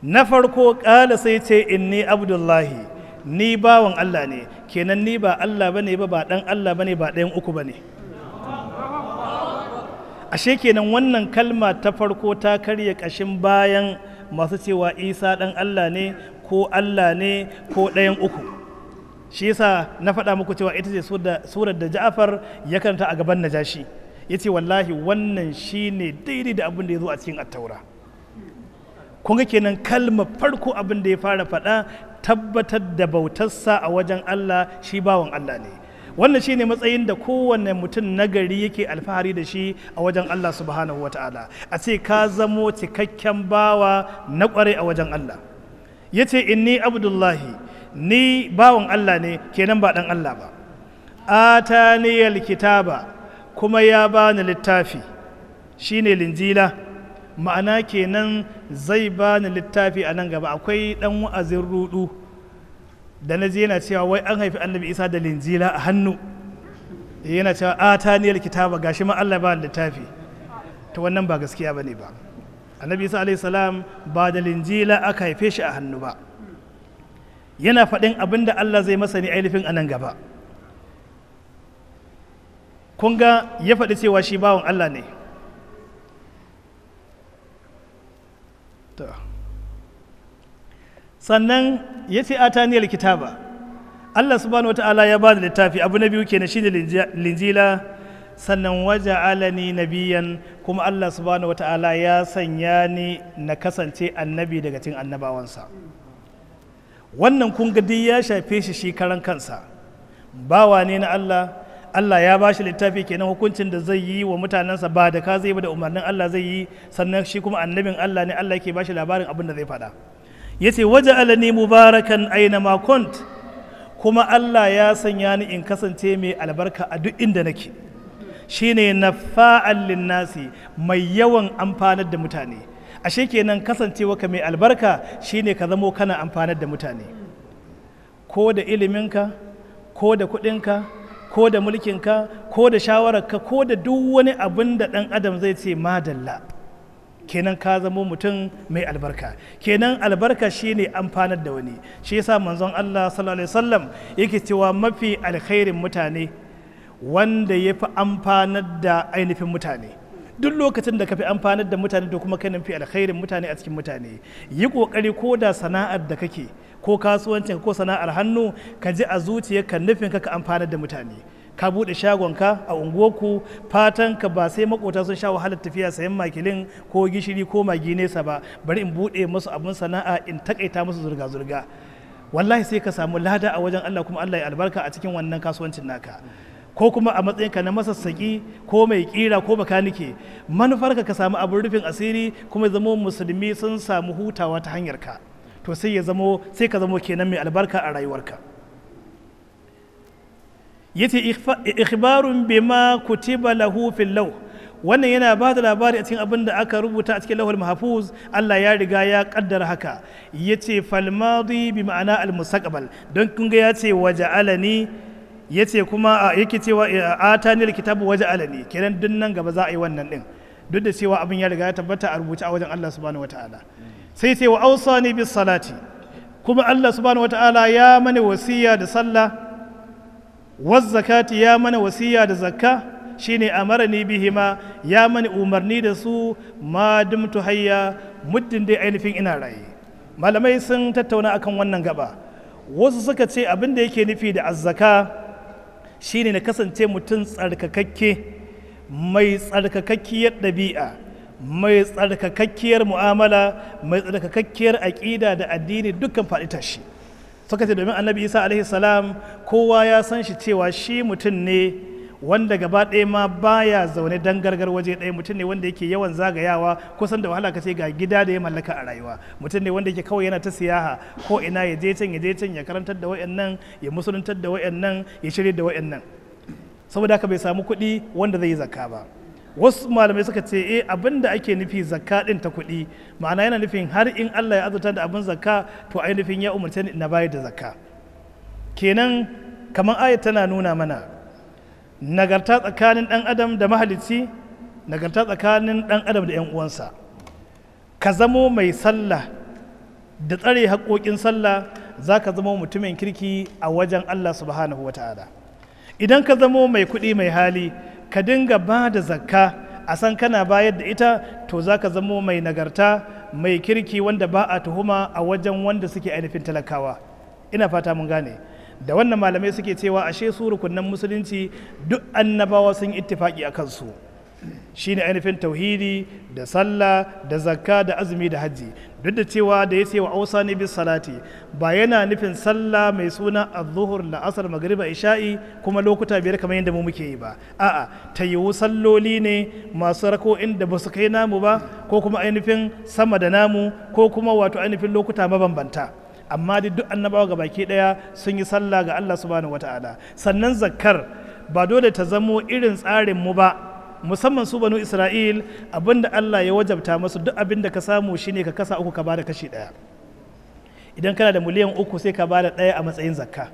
na farko ƙala sai ce inni abdullahi ni bawan Allah ne kenan ni ba Allah bane ba ba dan Allah bane ba ɗayan uku bane ashe kenan wannan kalma ta farko ta karya ƙashin bayan masu cewa isa ɗan Allah ne ko Allah ne ko ɗayan uku shi yasa na faɗa muku cewa ita ce surar da Ja'far ya karanta a gaban Najashi yace wallahi wannan shine daidai da abin da ya zo a cikin attaura kun ga kenan kalmar farko abin da ya fara faɗa tabbatar da bautarsa a wajen Allah shi bawan Allah ne wannan shine matsayin da kowanne mutum nagari yake alfahari da shi a wajen Allah subhanahu wa ta'ala a ce ka zamo cikakken bawa na kware a wajen Allah ya ce inni abdullahi ni bawan Allah ne kenan ba dan Allah ba ataniyal kitaba kuma ya bani littafi shine linjila ma'ana kenan zai bani littafi a nan gaba akwai dan wa'azin rudu da na je yana cewa wai an haifi annabi isa da linjila a hannu yana cewa a ta niyar kitaba gashi ma allah ba littafi ta wannan ba gaskiya ba ne ba annabi isa alaihi salam ba da linjila aka haife shi a hannu ba yana faɗin abin da allah zai masa ne ainihin a nan gaba kun ga ya faɗi cewa shi bawan allah ne sannan ya ce a taniyar kitaba Allah subhanahu wata'ala ya ba da littafi abu na biyu kenan shine linjila sannan waje alani nabiyan kuma Allah subhanahu wata'ala ya sanya ni na kasance annabi daga cikin annabawansa wannan kun ga duk ya shafe shi shi karan kansa bawa ne na Allah Allah ya ba shi littafi kenan hukuncin da zai yi wa mutanensa ba da ka zai ba da umarnin Allah zai yi sannan shi kuma annabin Allah ne Allah yake ba shi labarin abin da zai faɗa ya ce waje alani mubarakan aina makont kuma Allah ya sanya ni in kasance mai albarka a duk inda nake shine nafa'an linnasi mai yawan amfanar da mutane ashe kenan kasancewa ka mai albarka shine ka zamo kana amfanar da mutane ko da iliminka ko da kuɗinka ko da mulkinka ko da shawararka ko da duk wani abin da ɗan adam zai ce madalla kenan ka zamo mutum mai albarka kenan albarka shine amfanar da wani shi yasa manzon Allah sallallahu alaihi wasallam yake cewa mafi alkhairin mutane wanda ya fi amfanar da ainihin mutane duk lokacin da ka fi amfanar da mutane to kuma kanin fi alkhairin mutane a cikin mutane yi kokari ko da sana'ar da kake ko kasuwancin ko sana'ar hannu ka ji a zuciyarka nufin ka ka amfanar da mutane ka buɗe shagonka a unguwarku fatan ka ba sai makota sun sha wahalar tafiya sayan makilin ko gishiri ko magi nesa ba bari in buɗe musu abin sana'a in takaita musu zurga-zurga wallahi sai ka samu lada a wajen Allah kuma Allah ya albarka a cikin wannan kasuwancin naka ko kuma a matsayinka na masassaki ko mai kira ko bakanike manufarka ka samu abin rufin asiri kuma zamo musulmi sun samu hutawa ta hanyar ka to sai ya zamo sai ka zamo kenan mai albarka a rayuwarka yace ikhbarun bima kutiba lahu fil law wannan yana ba da labari a cikin abin da aka rubuta a cikin lahul mahfuz Allah ya riga ya kaddara haka yace fal madi bi ma'ana al mustaqbal don kun ga yace waja'alani yace kuma yake cewa atani al kitabu waja'alani kenan duk nan gaba za a yi wannan din duk da cewa abin ya riga ya tabbata a rubuce a wajen Allah subhanahu wataala sai ce wa awsani bis salati kuma Allah subhanahu wataala ya mana wasiya da sallah zakati ya mana wasiya da zakka shine amarani bihima ya mani umarni da su ma dumtu hayya muddin dai ainihin ina raye malamai sun tattauna akan wannan gaba wasu suka ce abin da yake nufi da azzaka shine na kasance mutum tsarkakakke mai tsarkakakkiyar ɗabi'a mai tsarkakakkiyar mu'amala mai tsarkakakkiyar aƙida da addini dukkan faɗi tashi suka ce domin annabi isa alaihi salam kowa ya san shi cewa shi mutum ne wanda gaba ɗaya ma baya zaune dan gargar waje ɗaya mutum ne wanda yake yawan zagayawa kusan da wahala ka ce ga gida da ya mallaka a rayuwa mutum ne wanda yake kawai yana ta siyaha ko ina ya je can ya je can ya karantar da wayannan ya musuluntar da wayannan ya shirya da wayannan saboda haka bai samu kuɗi wanda zai yi zakka ba wasu malamai suka ce eh abin da ake nufi zakka din ta kuɗi ma'ana yana nufin har in Allah ya azurta da abin zakka to ainihin ya umarce ni na bayar da zakka kenan kamar ayat tana nuna mana nagarta tsakanin ɗan adam da mahalicci nagarta tsakanin ɗan adam da 'yan uwansa ka zamo mai sallah da tsare haƙoƙin sallah za ka zama mutumin kirki a wajen Allah subhanahu wa ta'ala idan ka zamo mai kuɗi mai hali ka dinga ba da zakka a san kana bayar da ita to za ka zamo mai nagarta mai kirki wanda ba a tuhuma a wajen wanda suke ainihin talakawa ina fata mun gane da wannan malamai suke cewa ashe su rukunan musulunci duk annabawa sun ittifaki a kansu shine ainihin tauhidi da sallah da zakka da azumi da hajji duk da cewa da ya ce wa ausa ne bis salati ba yana nufin sallah mai suna az-zuhur la'asar magriba isha'i kuma lokuta biyar kamar yadda mu muke yi ba a'a ta yiwu salloli ne masu rako inda ba su kai namu ba ko kuma ainihin sama da namu ko kuma wato ainihin lokuta mabambanta amma dai duk annabawa ga baki daya sun yi sallah ga Allah subhanahu wata'ala sannan zakkar ba dole ta zamo irin tsarin mu ba musamman su banu isra'il abinda Allah ya wajabta masu duk abinda ka samu shine ka kasa uku ka bada kashi daya idan kana da miliyan uku sai ka bada daya a matsayin zakka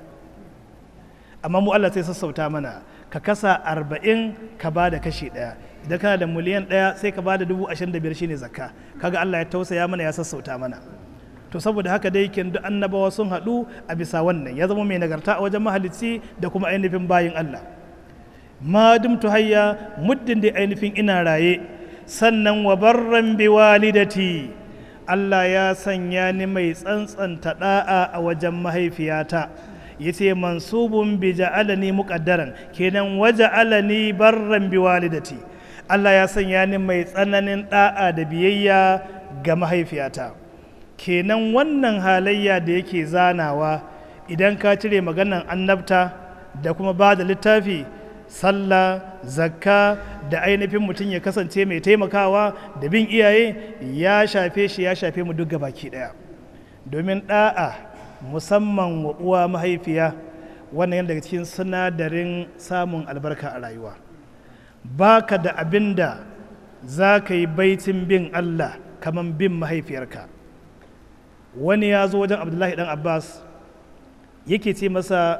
amma mu Allah sai sassauta mana ka kasa arba'in ka bada kashi daya idan kana da miliyan daya sai ka bada dubu ashirin da biyar shine zakka kaga Allah ya tausaya mana ya sassauta mana to saboda haka dai kin duk annabawa sun haɗu a bisa wannan ya zama mai nagarta a wajen mahalicci da kuma ainihin bayin Allah ma dumtu hayya muddin da ainihin ina raye sannan wa barran bi walidati Allah ya sanya ni mai tsantsanta da'a a wajen mahaifiyata yace mansubun bi ja'alani muqaddaran kenan waja'alani barran bi walidati Allah ya sanya ni mai tsananin da'a da biyayya ga mahaifiyata kenan wannan halayya da yake zanawa idan ka cire maganan annabta da kuma ba da littafi sallah zakka da ainihin mutum ya kasance mai taimakawa da bin iyaye ya shafe shi ya shafe mu duk baki daya domin da'a musamman wa uwa mahaifiya wannan yana daga cikin sinadarin samun albarka a rayuwa baka da abin da za ka yi baitin bin allah kamar bin mahaifiyarka wani ya zo wajen abdullahi dan abbas yake ce masa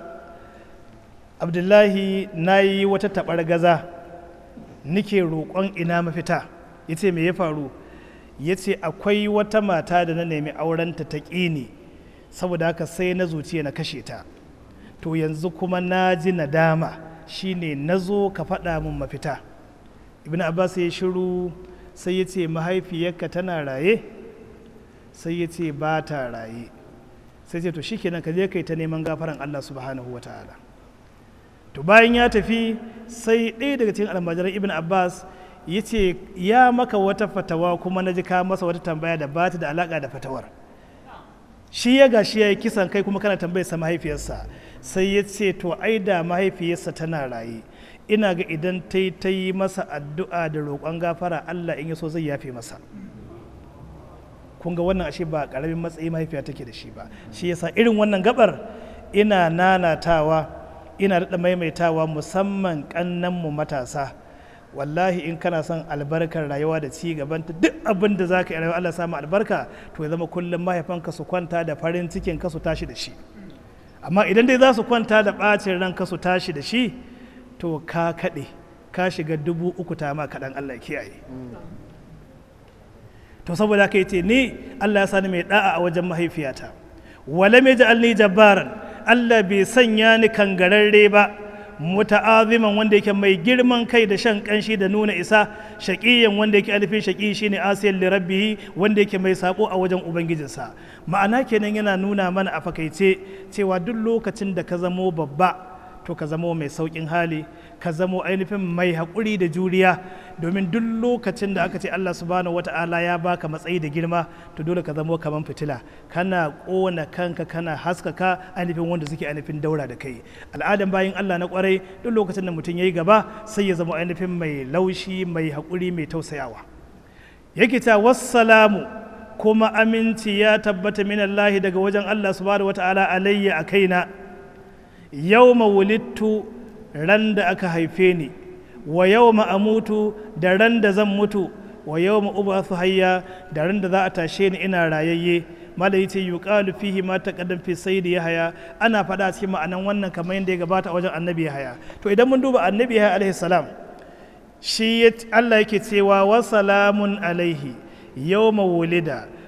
abdullahi na yi wata taɓar gaza nike roƙon ina mafita ya ce me ya faru ya ce akwai wata mata da na nemi aurenta ta ƙini saboda haka sai na zuciya na kashe ta to yanzu kuma na ji nadama shine na zo ka faɗa min mafita ibn abbas ya shiru sai ya ce mahaifiyarka tana raye sai ya ce ba ta raye sai ce to shikenan ka je kai ta neman gafaran Allah subhanahu wa ta'ala to bayan ya tafi sai ɗaya daga cikin almajiran ibn abbas ya ce ya maka wata fatawa kuma na ji ka masa wata tambaya da ba ta da alaƙa da fatawar shi ya gashi ya yi kisan kai kuma kana tambayar sa mahaifiyarsa sai ya ce to ai da mahaifiyarsa tana raye ina ga idan ta yi ta yi masa addu'a da roƙon gafara Allah in ya so zai yafe masa kun ga wannan ashe ba ƙaramin matsayi mahaifiya take da shi ba shi yasa irin wannan gabar ina nanatawa ina daɗa maimaitawa musamman mu matasa wallahi in kana son albarkar rayuwa da ci gaban ta duk abin da za ka yi rayuwa Allah samu albarka to ya zama kullum mahaifanka su kwanta da farin cikin ka su tashi da shi amma idan dai za su kwanta da ɓacin ranka su tashi da shi to ka kaɗe ka shiga dubu uku ta ma kaɗan Allah kiyaye to saboda haka yace ni Allah ya sani mai da'a a wajen mahaifiyata wala mai ja'alni jabbaran Allah bai sanya ni kangararre ba muta'aziman wanda yake mai girman kai da shan kanshi da nuna isa shaqiyan wanda yake alifin shaqi shine asiyan li rabbihi wanda yake mai sako a wajen ubangijinsa ma'ana kenan yana nuna mana a fakaice cewa duk lokacin da ka zamo babba to ka zamo mai saukin hali ka zamo ainihin mai haƙuri da juriya domin duk lokacin da aka ce Allah subhanahu wata'ala ya baka matsayi da girma to dole ka zamo kaman fitila kana ƙona kanka kana haskaka ainihin wanda suke ainihin daura da kai al'adan bayan Allah na kwarai duk lokacin da mutum ya yi gaba sai ya zama ainihin mai laushi mai haƙuri mai tausayawa yake ta wassalamu kuma aminci ya tabbata min Allah daga wajen Allah subhanahu wata'ala alayya a kaina yau wulittu ran da aka haife ni wa yau amutu da ran da zan mutu wa yau ubathu hayya da ran da za a tashe ni ina rayayye mala yace yuqalu fihi ma taqaddam fi sayyidi yahya ana faɗa cikin ma'anan wannan kamar yadda ya gabata a wajen annabi yahya to idan mun duba annabi yahya alaihi salam shi Allah yake cewa wa salamun alaihi yawma wulida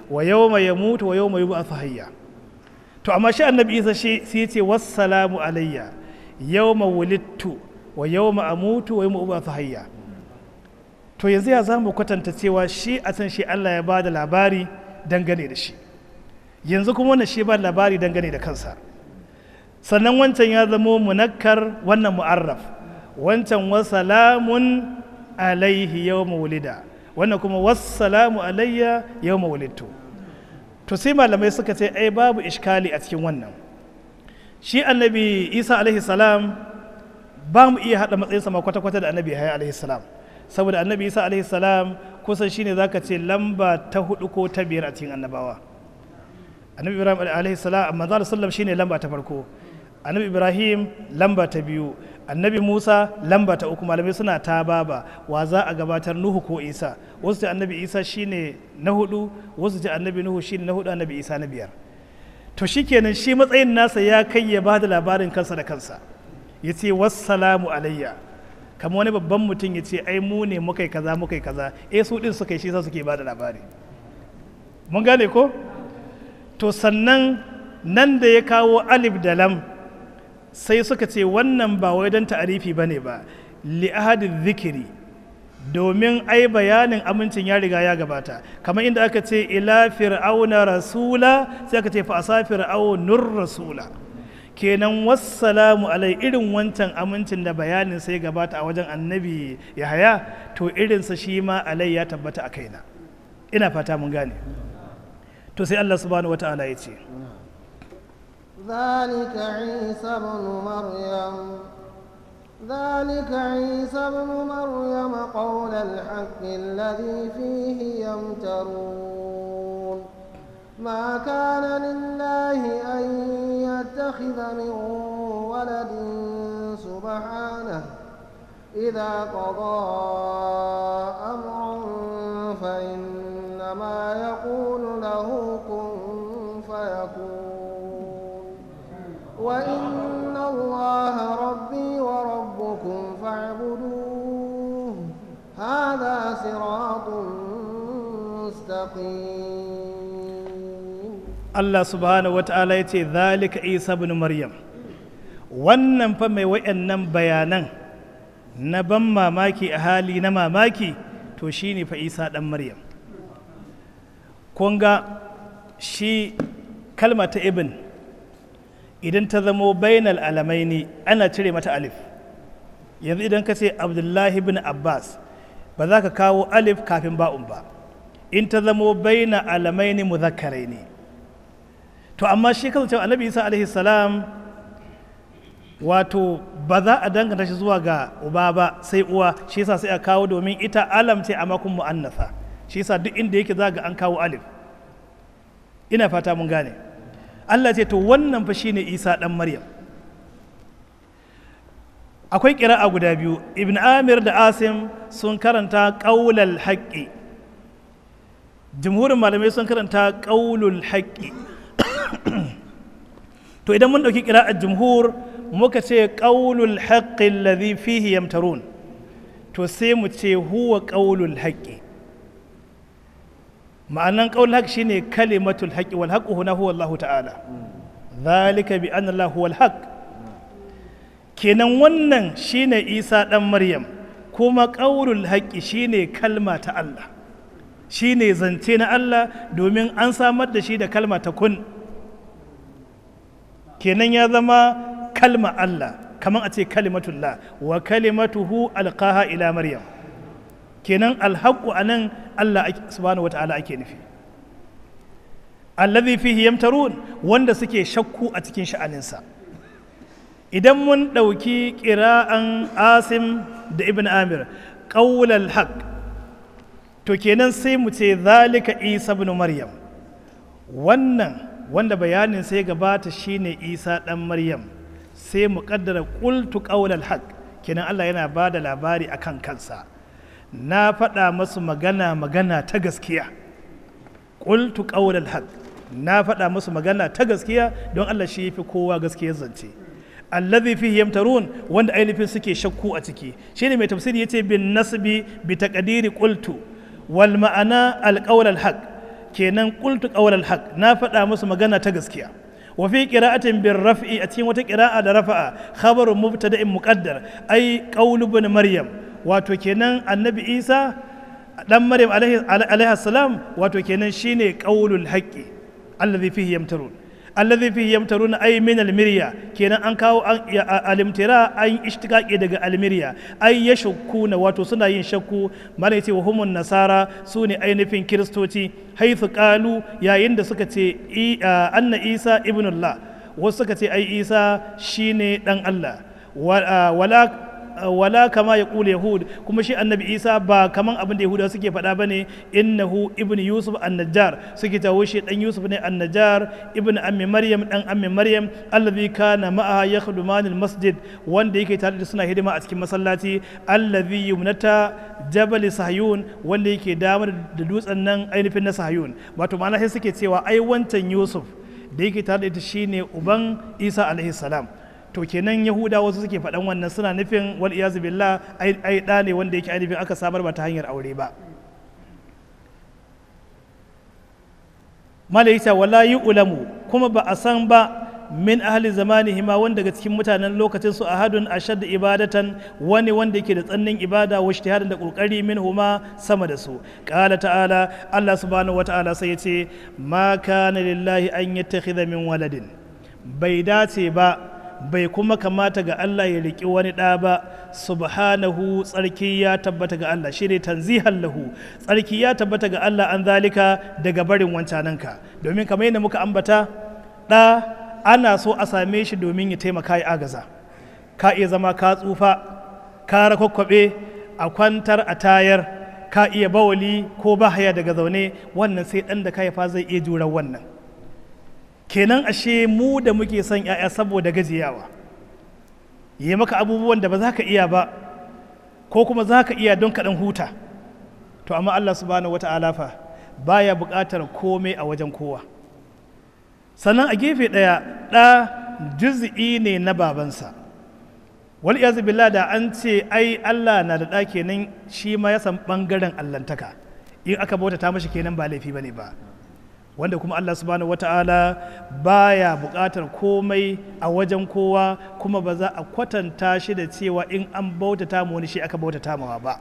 wa yawma yamutu wa yawma yub'athu hayya to amma shi annabi isa shi sai ya ce wassalamu alayya yawma wulidtu wa yawma amutu wa yawma ub'athu hayya to yanzu ya zamu kwatanta cewa shi a san shi Allah ya bada labari dangane da shi yanzu kuma wannan shi ba labari dangane da kansa sannan wancan ya zamo munakkar wannan mu'arraf wancan wasalamun alaihi yawma wulida wannan kuma wassalamu alayya yawma wulidtu to sai malamai suka ce ai babu iskali a cikin wannan shi annabi isa alaihi salam ba mu iya haɗa matsayinsa ma kwata-kwata da annabi haya alaihi salam saboda annabi isa alaihi salam kusan shine zaka ce lamba ta hudu ko ta biyar a cikin annabawa annabi ibrahim alaihi salam amma za sallam shine lamba ta farko annabi ibrahim lamba ta biyu annabi musa lamba ta uku malamai suna ta baba wa za a gabatar nuhu ko isa wasu ce annabi isa shine na hudu wasu ce annabi nuhu shine na hudu annabi isa na biyar to shikenan shi matsayin nasa ya kai ya bada labarin kansa da kansa ya ce wassalamu alayya kamar wani babban mutum ya ce ai mu ne muka yi kaza muka yi kaza eh su din suka yi shi sa suke bada labari mun gane ko to sannan nan da ya kawo alif da lam sai suka ce wannan ba wai don ta'arifi ba ne ba li'ahadin zikiri domin ai bayanin amincin ya riga ya gabata kamar inda aka ce ila fir'auna rasula sai aka ce fa asa fir'aunur rasula kenan wassalamu alai irin wancan amincin da bayanin sai gabata a wajen annabi yahaya to irinsa shi ma alai ya tabbata a kaina ina fata mun gane to sai Allah subhanahu wata'ala ya ce ذلك عيسى بن مريم ذلك عيسى بن مريم قول الحق الذي فيه يمترون ما كان لله أن يتخذ من ولد سبحانه إذا قضى أمرا فإنما يقول له كن فيكون وإن الله ربي وربكم فاعبدوه هذا صراط مستقيم Allah subhanahu wata'ala ya ce zalika isa ibn maryam wannan fa mai wayannan bayanan na ban mamaki a hali na mamaki to shine fa isa dan maryam kun ga shi kalma ta ibn idan ta zamo bainal alamaini ana cire mata alif yanzu idan ka ce abdullahi bin abbas ba za ka kawo alif kafin ba'un ba in ta zamo baina alamaini muzakkarai ne to amma shi kasancewa annabi isa alaihi salam wato ba za a danganta shi zuwa ga uba ba sai uwa shi yasa sai a kawo domin ita alam ce a makon mu'annasa shi yasa duk inda yake za ga an kawo alif ina fata mun gane Allah ce to wannan fa shine Isa dan Maryam akwai ƙira'a guda biyu ibn amir da asim sun karanta ƙaulal haƙƙi jumhurin malamai sun karanta ƙaulul haƙƙi to idan mun ɗauki ƙira'ar jumhur muka ce ƙaulul haƙƙi alladhi fihi yamtarun to sai mu ce huwa ƙaulul haƙƙi ma'anan ƙaulul haƙƙi shine kalimatul haƙƙi wal haqqu huna huwa Allah ta'ala zalika bi anna Allah huwal haqq kenan wannan shine isa ɗan maryam kuma ƙaurul haƙƙi shine kalma ta Allah shine zance na Allah domin an samar da shi da kalma ta kun kenan ya zama kalma Allah kamar a ce kalimatullah wa kalimatuhu alqaha ila maryam kenan alhaqqu anan Allah subhanahu wata'ala ake nufi allazi fihi yamtarun wanda suke shakku a cikin sha'aninsa idan mun ɗauki ƙira'an asim da ibn amir ƙaulal haq to kenan sai mu ce zalika isa ibn maryam wannan wanda bayanin sai gabata shine isa ɗan maryam sai mu ƙaddara ƙultu ƙaulal haq kenan allah yana ba da labari a kan kansa na faɗa masu magana magana ta gaskiya ƙultu ƙaulal haq na faɗa masu magana ta gaskiya don allah shi fi kowa gaskiyar zance allazi fihi yamtarun wanda ainihin suke shakku a ciki shine mai tafsiri yace bin nasbi bi taqdiri qultu wal ma'ana al qawl al haq kenan qultu qawlal haqq na faɗa musu magana ta gaskiya wa fi qira'atin bir raf'i a cikin wata qira'a da rafa'a khabaru mubtada'in muqaddar ai qawlu ibn maryam wato kenan annabi isa dan maryam alaihi alaihi salam wato kenan shine qawlul haqqi allazi fihi yamtarun allazi fihi yamtarun ay min almirya kenan an kawo an alimtira an ishtiqaqi daga almirya ay yashukkuna wato suna yin shakku malai ce wa humun nasara sune ainihin kiristoci haythu qalu yayin da suka ce anna isa ibnullah wasu suka ce ai isa shine dan Allah wala wala kama ya kula yahud kuma shi annabi isa ba kaman abin da yahudawa suke faɗa ba ne innahu ibn yusuf annajjar suke tawo shi dan yusuf ne annajjar ibn ammi maryam dan ammi maryam allazi kana ma'aha yakhdumani masjid wanda yake tare da suna hidima a cikin masallaci allazi yumnata jabal sahyun wanda yake damar da dutsen nan ainihin na sahyun wato ma'ana sai suke cewa ai wancan yusuf da yake tare da ita shine uban isa alaihi salam to kenan yahuda wasu suke faɗan wannan suna nufin wal iyazu billah ai ɗa ne wanda yake ainihin aka samar ba ta hanyar aure ba malaita wala yi ulamu kuma ba a san ba min ahli zamanihi ma wanda daga cikin mutanen lokacin su ahadun ashad ibadatan wani wanda yake da tsannin ibada wa ijtihadin da kokari min huma sama da su qala ta'ala Allah subhanahu wata'ala sai ya ce ma kana lillahi an yattakhidha min waladin bai dace ba bai kuma kamata ga Allah ya riƙi wani ɗa ba subhanahu tsarki ya tabbata ga Allah shi ne tanzihan lahu tsarki ya tabbata ga Allah an zalika daga barin wancananka domin kamar yadda muka ambata ɗa ana so a same shi domin ya taimaka ya agaza ka iya zama ka tsufa ka rakwakwabe a kwantar a tayar ka iya bawali ko bahaya daga zaune wannan sai ɗan da ka haifa zai iya jurar wannan kenan ashe mu da muke son 'ya'ya saboda gajiyawa yi maka abubuwan da ba za ka iya ba ko kuma za ka iya don kaɗan huta to amma allah subhanahu wa ta'ala fa baya buƙatar komai a wajen kowa sannan a gefe ɗaya ɗa juz'i ne na babansa wal iyazu billah da an ce ai allah na da ɗa kenan shi ma ya san ɓangaren allantaka in aka bautata mashi kenan ba laifi bane ba wanda kuma Allah subhanahu wata'ala baya buƙatar komai a wajen kowa kuma ba za a kwatanta shi da cewa in an bautata mu wani shi aka bautata mawa ba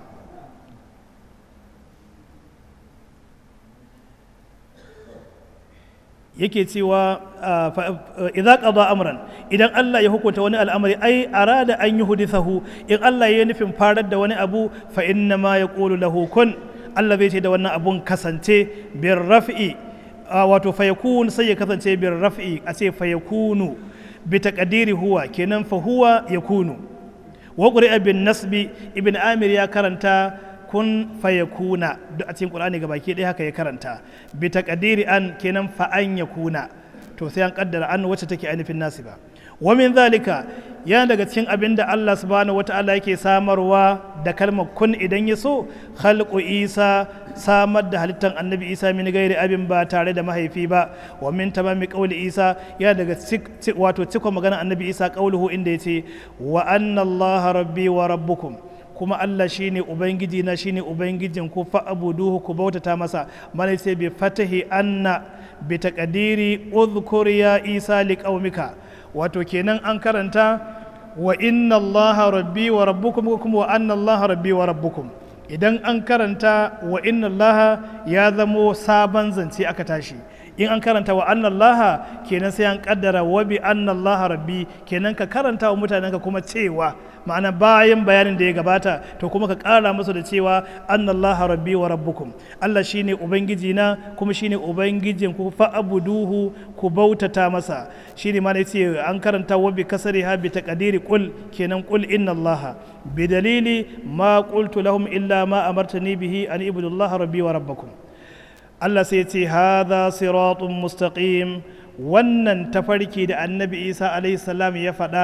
yake cewa idza qada amran idan Allah ya hukunta wani al'amari ai arada an yuhdithahu in Allah ya nufin farar da wani abu fa inna ma yaqulu lahu kun Allah zai ce da wannan abun kasance bir raf'i wato fayakun sai ya kasance bin raf'i a ce fayakunu bi taqdiri huwa kenan fa huwa yakunu wa qur'a bin nasbi ibn amir ya karanta kun fayakuna duk a cikin qur'ani gabaki ɗaya haka ya karanta bi taqdiri an kenan fa an yakuna to sai an kaddara an wacce take ainihin nasiba wa min zalika yana daga cikin abin da Allah subhanahu wata'ala yake samarwa da kalmar kun idan ya so khalqu isa samar da halittar annabi isa min gairi abin ba tare da mahaifi ba wa min tamami qawli isa yana daga wato cikon magana annabi isa qawluhu inda yace wa anna allaha rabbi wa rabbukum kuma Allah shine ubangiji na shine ubangijin ku fa abuduhu ku bautata masa malai sai bi fatahi anna bi taqdiri udhkur ya isa liqaumika wato kenan an karanta wa inna allaha rabbi wa rabbukum kuma wa anna allaha rabbi wa rabbukum idan an karanta wa inna allaha ya zamo sabon zance aka tashi in an karanta wa anna allaha kenan sai an kaddara wa bi anna allaha rabbi kenan ka karanta wa mutanenka kuma cewa ma'ana bayan bayanin da ya gabata to kuma ka kara musu da cewa anna allaha rabbi wa rabbukum Allah shine ubangiji na kuma shine ubangijin ku fa abuduhu ku bautata masa shine ma yace an karanta wa bi kasriha bi taqdiri qul kenan qul inna allaha bi dalili ma qultu lahum illa ma amartani bihi an ibudu allaha rabbi wa rabbakum Allah sai ce hadha siratun mustaqim wannan tafarki da annabi Isa alaihi salam ya faɗa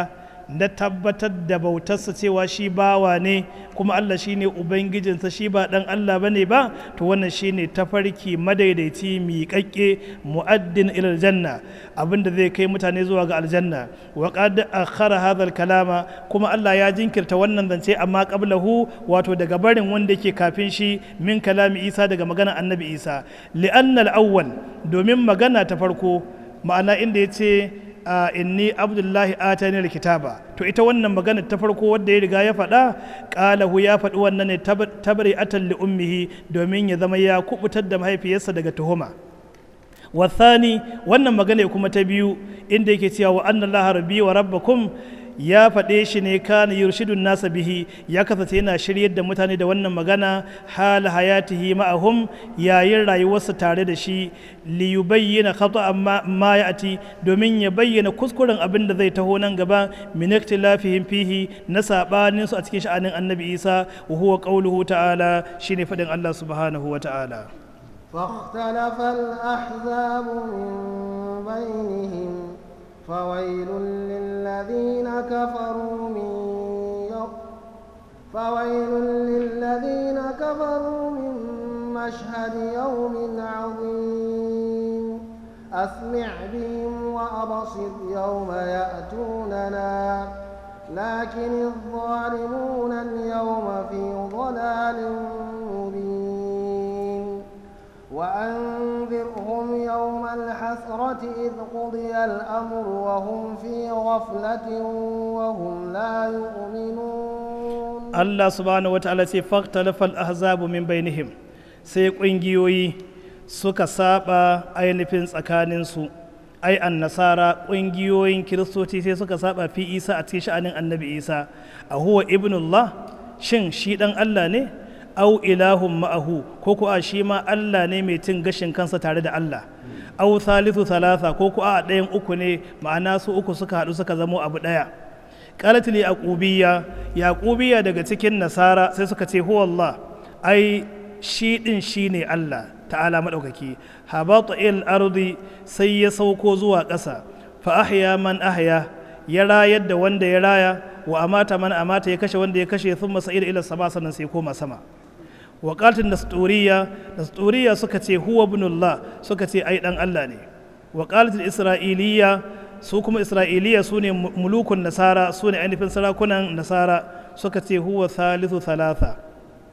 na tabbatar da bautarsa cewa shi bawa ne kuma Allah shi ne ubangijinsa shi ba dan Allah ba ne ba to wannan shi ne tafarki madaidaici miƙaƙƙe mu'addin ilal janna abinda zai kai mutane zuwa ga aljanna wa qad akhara hadha kalama kuma Allah ya jinkirta wannan zance amma qablahu wato daga barin wanda yake kafin shi min kalami Isa daga magana annabi Isa li'anna al-awwal domin magana ta farko ma'ana inda yace a inni abdullahi atani alkitaba to ita wannan magana ta farko wadda ya riga ya faɗa qalahu ya faɗi wannan ne tabari atan li ummihi domin ya zama ya kubutar da mahaifiyarsa daga tuhuma wathani wannan magana kuma ta biyu inda yake cewa wa anna allaha rabbi wa rabbakum ya faɗe shi ne kana yurshidun nasa bihi ya kasance yana shiryar da mutane da wannan magana hal hayatihi ma'ahum yayin rayuwarsa tare da shi li yubayyana khata ma, ma ya'ti domin ya bayyana kuskuren abin da zai taho nan gaba min ikhtilafihim fihi na sabanin su a cikin sha'anin annabi Isa wa huwa qawluhu ta'ala shine faɗin Allah subhanahu wa ta'ala فاختلف الأحزاب من بينهم فويل للذين كفروا من يوم فويل للذين كفروا من مشهد يوم عظيم أسمع بهم وأبصر يوم يأتوننا لكن الظالمون اليوم في ضلال مبين وأنذرهم يوم الحسرة إذ قضي الأمر وهم في غفلة وهم لا يؤمنون Allah subhanahu wata'ala ce faktalafal ahzabu min bainihim sai ƙungiyoyi suka saba ainihin tsakaninsu ai an nasara ƙungiyoyin kiristoci sai suka saba fi isa a cikin sha'anin annabi isa a huwa ibnullah shin shi ɗan Allah ne au ilahun ma'ahu ko ko a shi ma Allah ne mai cin gashin kansa tare da Allah au thalithu thalatha ko ko a ɗayan uku ne ma'ana su uku suka haɗu suka zamo abu ɗaya qalatul yaqubiyya yaqubiyya daga cikin nasara sai suka ce huwa Allah ai shi din shine Allah ta'ala madaukaki habata il ardi sai ya sauko zuwa ƙasa fa ahya man ahya ya rayar da wanda ya raya wa amata man amata ya kashe wanda ya kashe thumma sa'ida ila sama sannan sai koma sama waƙatin nasturiya nasturiya suka ce huwa ibnullah suka ce ai dan Allah ne waƙatin isra'iliya su kuma isra'iliya su ne mulukun nasara su ne ainihin sarakunan nasara suka ce huwa thalithu thalatha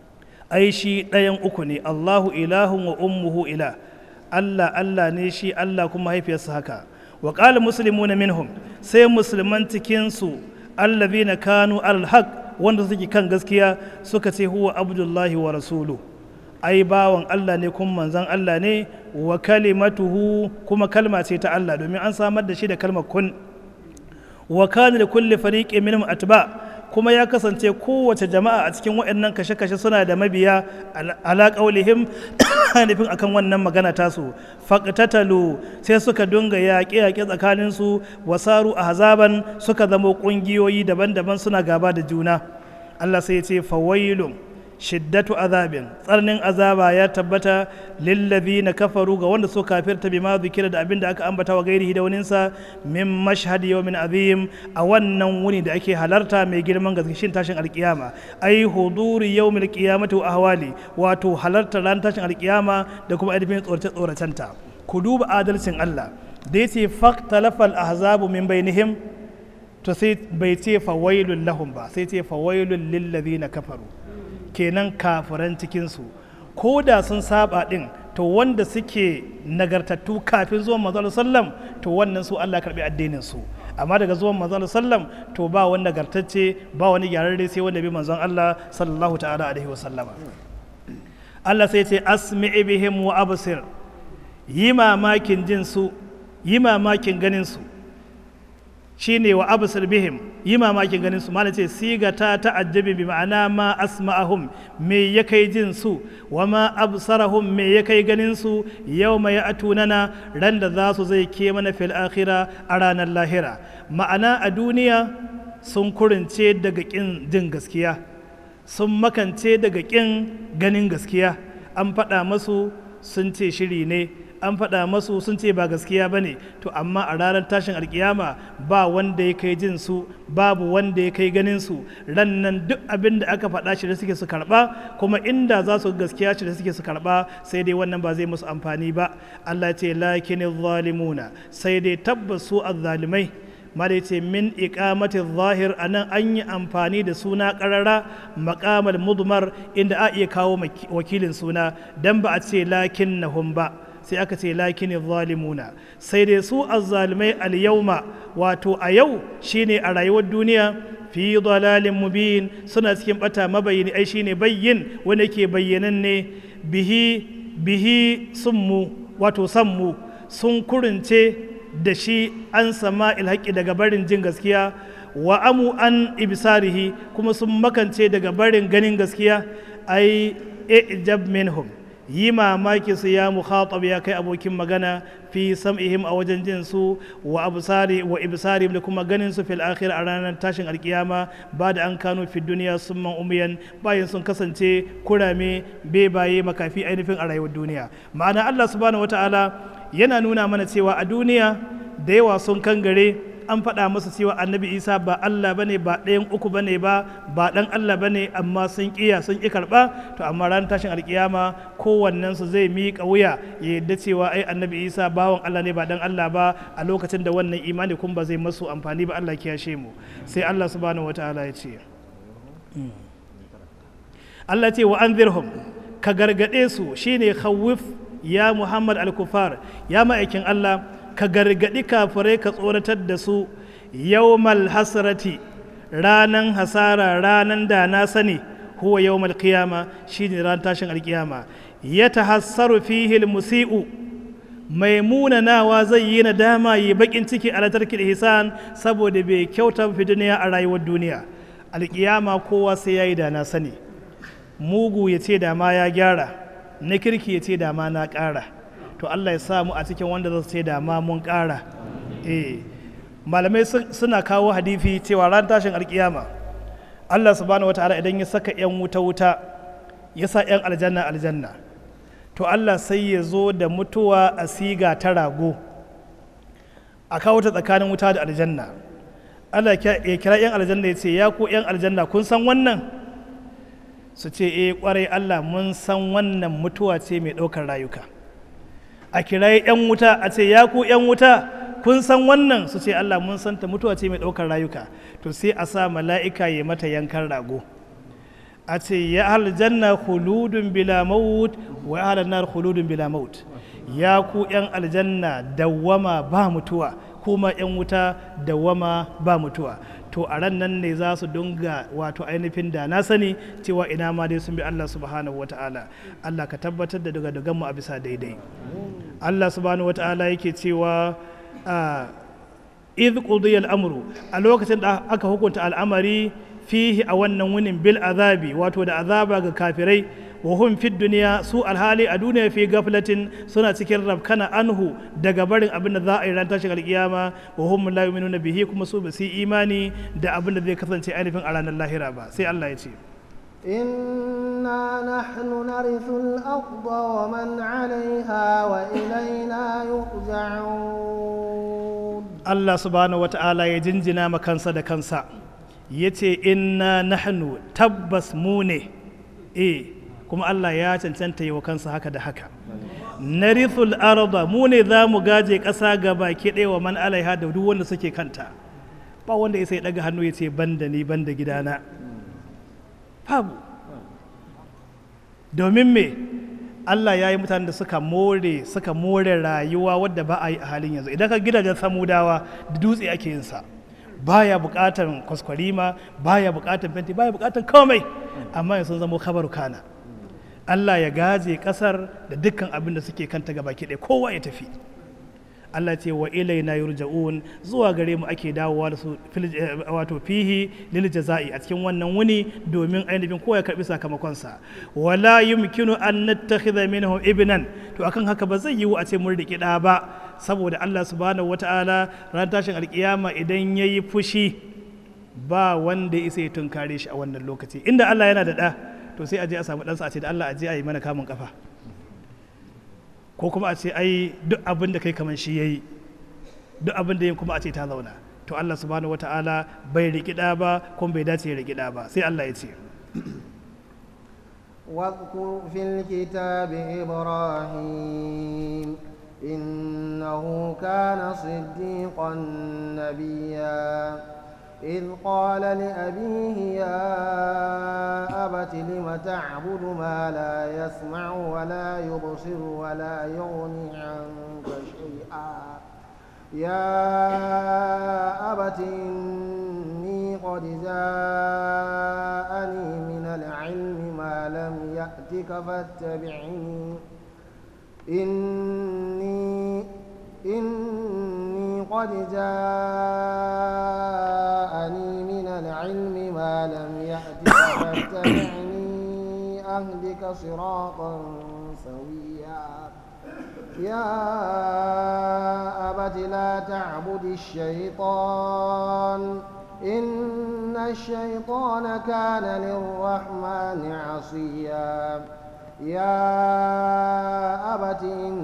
ai shi ɗayan uku ne allahu ilahun wa ummuhu ila allah allah ne shi allah kuma haifiyarsa haka wa qala muslimuna minhum sai musulman cikinsu allazina kanu alhaq wanda suke kan gaskiya suka ce huwa abdullahi wa rasulu ai bawan Allah ne kuma manzan Allah ne wa kalimatuhu kuma kalma ce ta Allah domin an samar da shi da kalmar kun wa kana da kulli fariqin minhum atba kuma ya kasance kowace jama'a a cikin waɗannan kashe-kashe suna da mabiya ala qaulihim nufin akan wannan magana tasu faqtatalu sai suka dunga yaƙe-yaƙe tsakanin su wasaru ahzaban suka zama ƙungiyoyi daban-daban suna gaba da juna Allah sai ya ce fawailun shiddatu azabin tsarnin azaba ya tabbata lillazi na kafaru ga wanda so kafirta bima zikira da abin da aka ambata wa gairihi da waninsa min mashhad yawmin azim a wannan wuni da ake halarta mai girman gaskishin tashin alkiyama ai huduri yawmil qiyamati wa ahwali wato halartar ran tashin alkiyama da kuma ainihin tsorace tsoracenta ku duba adalcin Allah da yace faqtalafal ahzabu min bainihim to sai bai ce fawailul lahum ba sai ce fawailul lil ladina kafaru kenan kafiran cikinsu ko da sun saba din to wanda suke nagartattu kafin zuwan manzo sallam to wannan su Allah karbi addinin su amma daga zuwan manzo sallam to ba wani nagartacce ba wani gyararre sai wanda bi manzon Allah sallallahu ta'ala alaihi wasallama Allah sai ce asmi'i bihim wa absir yi mamakin jin su yi mamakin ganin su shine wa absir bihim yi mamakin ganin su mana ce siga ta ta'ajjabi bi ma'ana ma asma'ahum me ya kai jin su wa ma absarahum me ya kai ganin su yawma ya'tunana ran da za su zai ke mana fil akhira a ranar lahira ma'ana a duniya sun kurince daga kin jin gaskiya sun makance daga kin ganin gaskiya an faɗa masu sun ce shiri ne an faɗa masu sun ce ba gaskiya ba ne to amma a ranar tashin alkiyama ba wanda ya kai jin su babu wanda ya kai ganin su ran nan duk abin da aka faɗa shi da suke su karɓa kuma inda za su gaskiya shi da suke su karɓa sai dai wannan ba zai musu amfani ba Allah ce lakin zalimuna sai dai tabbas su azzalimai mala ce min iqamati zahir anan an yi amfani da suna karara maqamal mudmar inda a iya kawo wakilin suna dan ba a ce lakinnahum ba sai aka ce lakin zalimuna sai dai su azzalimai al-yawma wato a yau shine a rayuwar duniya fi dalalin mubin suna cikin bata mabayini ai shine bayyin wanda yake bayyananne bihi bihi summu wato sammu sun kurince da shi an sama ilhaƙi daga barin jin gaskiya wa amu an ibsarihi kuma sun makance daga barin ganin gaskiya ai ijab minhum yi mamaki su ya mukhatab ya kai abokin magana fi sam'ihim a wajen jin su wa absari wa ibsarihim da kuma ganin su fil akhir a ranar tashin alkiyama ba da an kano fi duniya sun man umiyan bayan sun kasance kurame bebaye makafi ainihin a rayuwar duniya ma'ana Allah subhanahu wataala yana nuna mana cewa a duniya da yawa sun kangare an faɗa masa cewa annabi isa ba allah bane ba ɗayan uku bane ba ba ɗan allah bane amma sun ƙiya sun ƙi karɓa to amma ran tashin alƙiyama kowannensu zai miƙa wuya ya yadda cewa ai annabi isa bawan allah ne ba ɗan allah ba a lokacin da wannan imani kun ba zai masu amfani ba allah kiyashe mu sai allah subhanahu wataala ya ce allah ce wa anzirhum ka gargaɗe su shine khawif ya muhammad al-kufar ya ma'aikin allah ka gargaɗi kafirai ka tsoratar da su yawmal hasrati ranan hasara ranan da na sani huwa yawmal qiyama shine ran tashin alkiyama ya tahassaru fihi musiu mai munanawa zai yi nadama yi bakin ciki a latarki ihsan saboda bai kyauta fi duniya a rayuwar duniya alkiyama kowa sai yayi da na sani mugu ya ce da ma ya gyara na kirki ya ce da ma na ƙara to Allah ya samu a cikin wanda za su ce da ma mun ƙara eh malamai suna kawo hadifi cewa ran tashin alkiyama Allah subhanahu wataala idan ya saka yan wuta wuta ya sa yan aljanna aljanna to Allah sai ya zo da mutuwa a siga ta rago a kawo ta tsakanin wuta da aljanna Allah ya kira yan aljanna ya ce ya ku yan aljanna kun san wannan su ce eh kwarai Allah mun san wannan mutuwa ce mai ɗaukar rayuka a kirayi 'yan wuta a ce ya ku 'yan wuta kun san wannan su ce Allah mun san ta mutuwa ce mai ɗaukar rayuka to sai a sa mala'ika ya mata yankan rago a ce ya aljanna khuludun bila maut wa ya nar khuludun bila maut ya ku 'yan aljanna dawwama ba mutuwa kuma 'yan wuta dawwama ba mutuwa to a ran nan ne za su dunga wato ainihin da na sani cewa ina ma dai sun bi Allah subhanahu wata'ala Allah ka tabbatar da daga mu a bisa daidai Allah subhanahu wata'ala yake cewa idh qudiya al-amru a lokacin da aka hukunta al'amari fihi a wannan wunin bil azabi wato da azaba ga kafirai wa hum fi duniya su alhali a duniya fi gaflatin suna cikin rabkana anhu daga barin abin da za a yi ran tashin alkiyama wa hum la yu'minuna bihi kuma su ba su imani da abin da zai kasance ainihin a ranar lahira ba sai Allah ya ce إنا نحن نرث الأرض ومن عليها وإلينا يرجعون Allah subhanahu wata'ala ya jinjina ma kansa da kansa ya ce inna nahnu tabbas mu ne eh kuma Allah ya cancanta yi wa kansa haka da haka narithul arda mu ne za mu gaje ƙasa ga baki ɗaya wa man alaiha da duk wanda suke kanta ba wanda ya sai daga hannu ya ce banda ni banda gidana babu domin me Allah ya yi mutanen da suka more suka more rayuwa wadda ba a yi a halin yanzu idan ka gidajen samudawa da dutse ake yin sa baya bukatan kwaskwarima baya bukatan fenti baya bukatan komai amma yanzu sun zama kabaru kana Allah ya gaje kasar da dukkan abin da suke kanta gaba ɗaya kowa ya tafi Allah ce wa ilaina yurja'un zuwa gare mu ake dawowa da su wato fihi lil jaza'i a cikin wannan wuni domin ainihin kowa ya karbi sakamakonsa wala yumkinu an nattakhidha minhu ibnan to akan haka ba zai yiwu a ce mun riki da ba saboda Allah subhanahu wata'ala ran tashin alkiyama idan yayi fushi ba wanda isa ya tunkare shi a wannan lokaci inda Allah yana da da to sai a je a samu ɗansa a ce da Allah a je a yi mana kamun kafa ko kuma a ce ai duk abin da kai kamar shi yayi duk abin da yin kuma a ce ta zauna to Allah subhanahu wata'ala bai rikida ba kuma bai dace ya rikida ba sai Allah ya ce واذكر في الكتاب إبراهيم إنه كان صديقا نبيا إذ قال لأبيه يا أبت لم تعبد ما لا يسمع ولا يبصر ولا يغني عنك شيئا يا أبت إني قد جاءني من العلم ما لم يأتك فاتبعني إني إني قد جاءني من العلم ما لم يأتك فاتبعني أهدك صراطا سويا يا أبت لا تعبد الشيطان إن الشيطان كان للرحمن عصيا يا أبت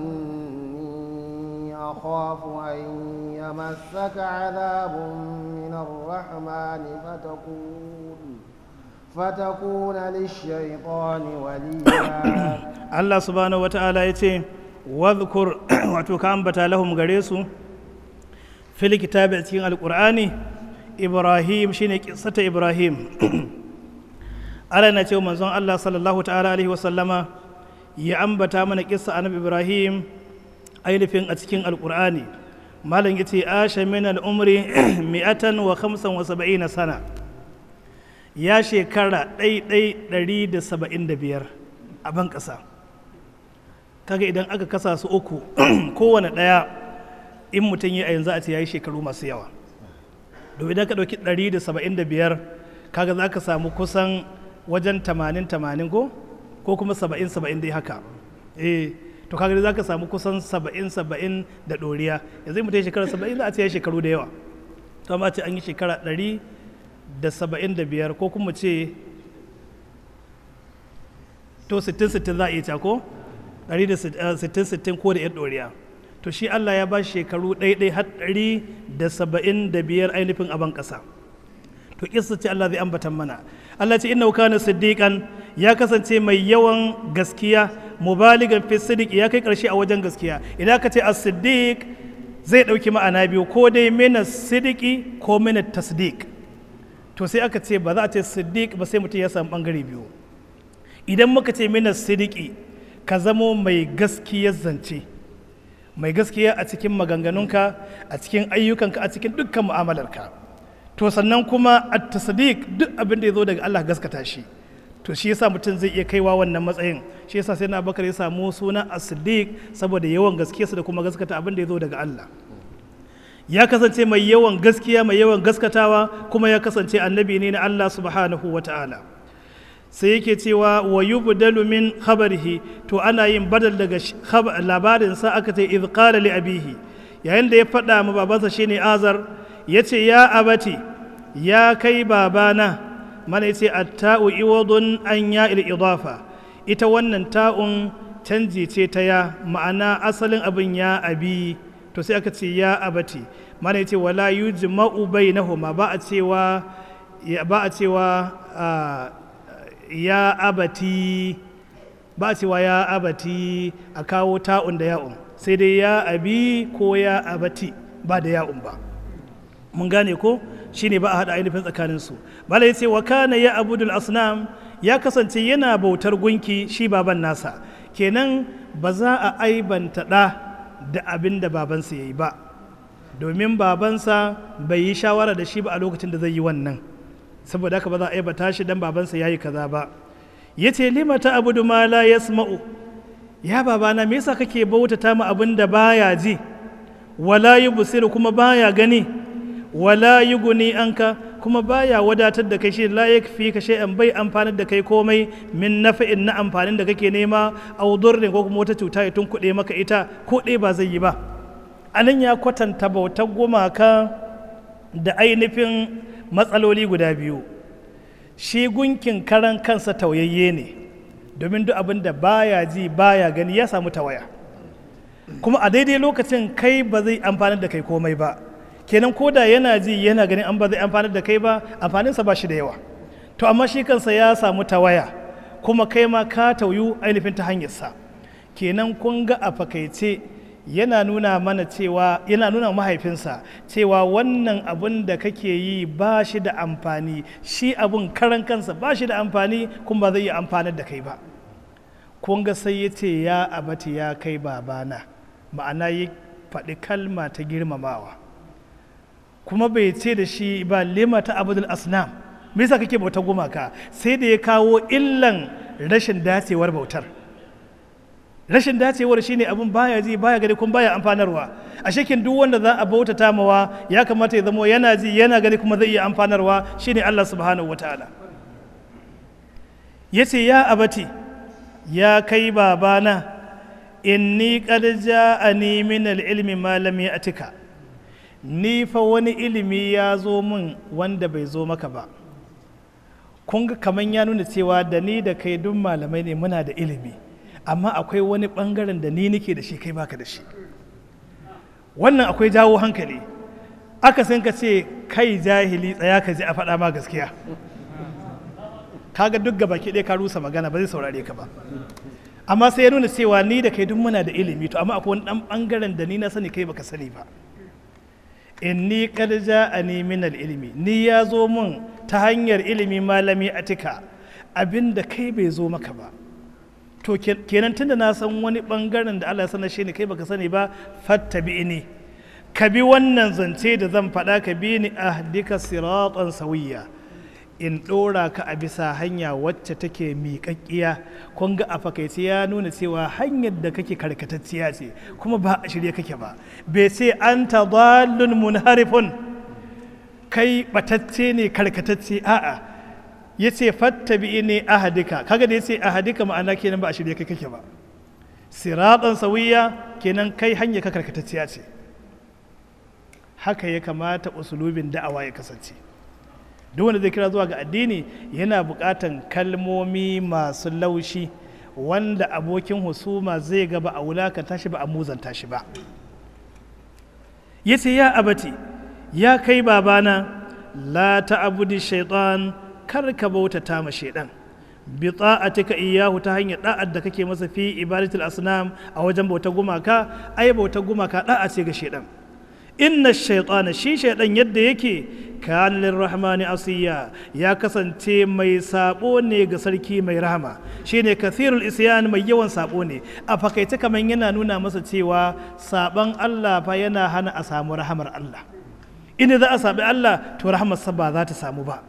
إني أخاف أن يمسك عذاب من الرحمن فتكون فتكون للشيطان وليا Allah subhanahu wata'ala ya ce wadhkur wato ka ambata lahum gare su fil kitabi a cikin alqur'ani ibrahim shine kissata ibrahim Allah na ce manzon Allah sallallahu ta'ala alaihi wa sallama ya ambata mana kissa annabi ibrahim ainihin a cikin alqur'ani malam yace asha min al-umri mi'atan wa khamsan wa sab'ina sana ya shekara ɗai ɗari da saba'in da biyar a ban ƙasa kaga idan aka kasa su uku kowane ɗaya in mutum yi a yanzu a ce ya yi shekaru masu yawa domin idan ka ɗauki ɗari da saba'in da biyar kaga za ka samu kusan wajen tamanin tamanin ko ko kuma saba'in saba'in dai haka eh to kaga za ka samu kusan saba'in saba'in da ɗoriya yanzu in mutum ya shekara saba'in za a ce ya shekaru da yawa to amma ce an yi shekara ɗari da saba'in da biyar ko kuma ce to sittin sittin za a iya ta ko ɗari da sittin sittin ko da yan ɗoriya to shi Allah ya ba shi shekaru ɗaiɗai har ɗari da saba'in da biyar ainihin aban ƙasa to kisa ce Allah zai ambatan mana Allah ce inna kana siddiqan ya kasance mai yawan gaskiya mubaligan fi siddiq ya kai ƙarshe a wajen gaskiya idan ka ce as-siddiq zai ɗauki ma'ana biyu ko dai mina siddiqi ko mina tasdiq to sai aka ce ba za a ce siddiq ba sai mutum ya samu bangare biyu idan muka ce mina siddiqi ka zamo mai gaskiyar zance mai gaskiya a cikin maganganunka a cikin ayyukanka a cikin dukkan mu'amalarka to sannan kuma at tasdiq duk abin da ya zo daga Allah gaskata shi to shi yasa mutum zai iya kaiwa wannan matsayin shi yasa sai na bakar ya samu suna as-siddiq saboda yawan gaskiyarsa da kuma gaskata abin da ya zo daga Allah ya kasance mai yawan gaskiya mai yawan gaskatawa kuma ya kasance annabi ne na Allah subhanahu wa ta'ala sai yake cewa wa yubdalu min khabarihi to ana yin badal daga labarin sa aka ce idh qala li abihi yayin da ya faɗa ma babansa shine azar yace ya abati ya kai babana mana yace at-ta'u iwadun an ya il idafa ita wannan ta'un canji ce ta ya ma'ana asalin abin ya abi to sai aka ce ya abati mana yace wala yujma'u bainahuma ba a cewa ba a cewa ya abati ba a cewa ya abati a kawo ta'un da ya'un sai dai ya abi ko ya abati ba da ya'un ba mun gane ko shine ba a haɗa ainihin tsakaninsu bala ya ce wa kana ya abudul asnam ya kasance yana bautar gunki shi baban nasa kenan ba za a aibanta ɗa da abin da babansa ya yi ba domin babansa bai yi shawara da shi ba a lokacin da zai yi wannan saboda haka ba za a aibata shi dan babansa ya yi kaza ba ya ce lima ta abudu ma la yasma'u ya babana me yasa kake bautata mu abin da baya ji wala yubsiru kuma baya gani wala yuguni anka kuma baya wadatar da kai shi la yakfi ka shay'an bai amfanar da kai komai min nafa'in na amfanin da kake nema aw durrin ko kuma wata cuta ya tunkuɗe maka ita ko ɗaya ba zai yi ba anan ya kwatanta bautar gumaka da ainihin matsaloli guda biyu shi gunkin karan kansa tauyayye ne domin duk abin da baya ji baya gani ya samu tawaya kuma a daidai lokacin kai ba zai amfanar da kai komai ba kenan ko da yana ji yana ganin an ba zai amfanar da kai ba amfaninsa ba shi da yawa to amma shi kansa ya samu tawaya kuma kai ma ka tauyu ainihin ta hanyarsa kenan kun ga a fakaice yana nuna mana cewa yana nuna mahaifinsa cewa wannan abun da kake yi ba shi da amfani shi abun karan kansa ba shi da amfani kuma ba zai yi amfanar da kai ba kun ga sai ya ce ya abati ya kai babana ma'ana ya faɗi kalma ta girmamawa kuma bai ce da shi ba lima ta abudul asnam me yasa kake bautar gumaka sai da ya kawo illan rashin dacewar bautar rashin dacewar shine abin baya ji baya gani kuma baya amfanarwa a shekin duk wanda za a bautata mawa ya kamata ya zama yana ji yana gani kuma zai iya amfanarwa shine Allah subhanahu wataala yace ya abati ya kai babana inni qad ja'ani min al-ilmi ma lam ya'tika ni fa wani ilimi ya zo min wanda bai zo maka ba kun ga kaman ya nuna cewa da ni da kai duk malamai ne muna da ilimi amma akwai wani bangaren da ni nake da shi kai baka da shi wannan akwai jawo hankali aka san ka ce kai jahili tsaya ka ji a faɗa ma gaskiya kaga duk gaba ɗaya ka rusa magana ba zai saurare ka ba amma sai ya nuna cewa ni da kai duk muna da ilimi to amma akwai wani ɗan bangaren da ni na sani kai baka sani ba inni qad ja'ani min al-ilmi ni ya zo mun ta hanyar ilimi malami atika abinda kai bai zo maka ba to kenan tunda na san wani bangaren da Allah ya sanar shi ne kai baka sani ba fattabi ni ka bi wannan zance da zan faɗa ka bi ni ahdika siratan sawiya in ɗora ka a bisa hanya wacce take miƙaƙƙiya kun ga a fakaice ya nuna cewa hanyar da kake karkatacciya ce kuma ba a shirye kake ba bai ce an ta dallun munharifun kai batacce ne karkatacce a'a ya ce fattabi ne ahadika kaga da ya ce ahadika ma'ana kenan ba a shirye kai kake ba siratan sawiya kenan kai hanya ka karkatacciya ce haka ya kamata usulubin da'awa ya kasance duk wanda zai kira zuwa ga addini yana buƙatan kalmomi masu laushi wanda abokin husuma zai ga ba a wulakanta shi ba a muzanta shi ba ya ce ya abati ya kai babana la ta'budi shaitan kar ka bautata ma shaidan bi ta'atika iyahu ta hanyar da'ar da kake masa fi ibadatul asnam a wajen bauta gumaka ai bauta gumaka da'a ce ga shaidan inna shaitana shi shaidan yadda yake kan lirrahmani asiya ya kasance mai sabo ne ga sarki mai rahama shine kathirul isyan mai yawan sabo ne a fakaice kaman yana nuna masa cewa saban Allah fa yana hana a samu rahamar Allah inda za a sabi Allah to rahamar sa ba za ta samu ba